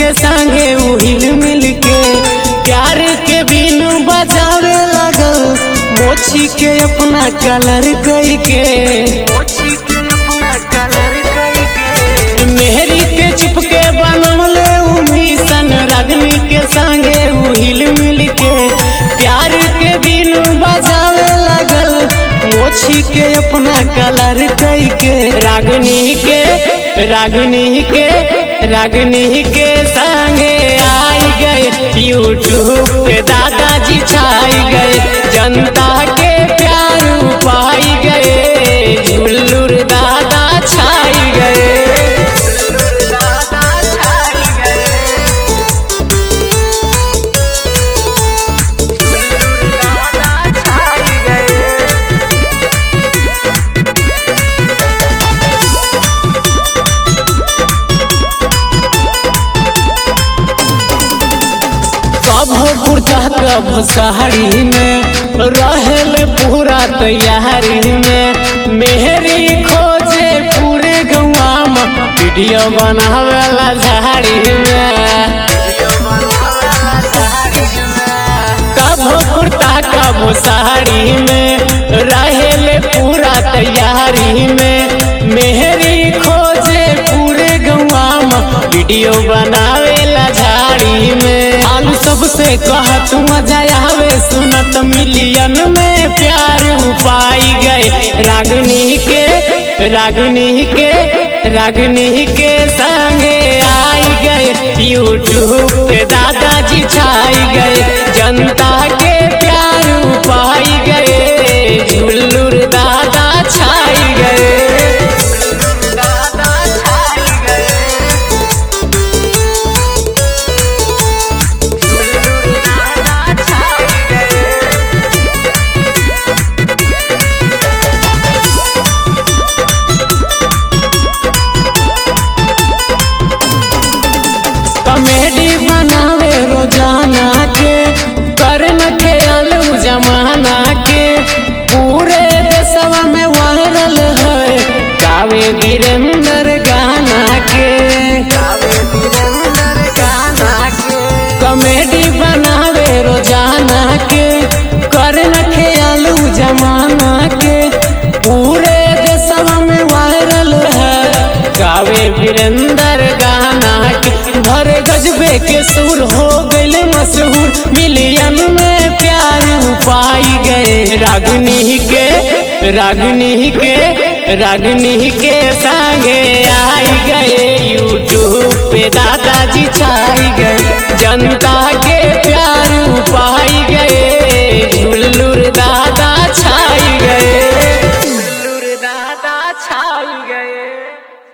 के संगे उ हिल मिल के प्यार के बिनु बजावे लगल मोची के अपना कलर कई के मेहरी के चिपके बनवले उ मिशन रागनी के संगे उ हिल मिल के प्यार के बिनु बजावे लगल मोची के अपना कलर कई के रागनी के रागनी के रागनी के संगे आई गए यूट्यूब पे दादाजी छाई गए जनता के प्यार पाई गए झुल्लुर दादा छाई गए कब कुर्ता कब साड़ी में रहल पूरा तैयारी में मेहरी खोजे पूरे गौवा में वीडियो बनावेला झाड़ी में कब कुर्ता कब साड़ी में रहल पूरा तैयारी में मेहरी खोजे पूरे गौवा में वीडियो बनावेला झाड़ी में आलू सबसे कहा तू मजा आवे सुनत मिलियन में प्यार पाई गए रागनी के रागनी के रागनी के संगे आई गए यूट्यूब पे दादाजी छाई गए जनता के प्यार पाई गए झुल्लुर दादा छाई गए कॉमेडी बनावे रोजाना के करन के अलू जमाना के पूरे देशवा में वायरल है गावे वीरेंद्र गाना के कॉमेडी बनावे रोजाना के करन के अलू जमाना के पूरे देशवा में वायरल है गावे वीरेंद्र गाना के भरे गजबे के सुर हो गइल मशहूर मिलियन में प्यार पाई गए रागनी के रागनी के रागनी के संगे आई गए यूट्यूब पे दादाजी छाई गए जनता के प्यार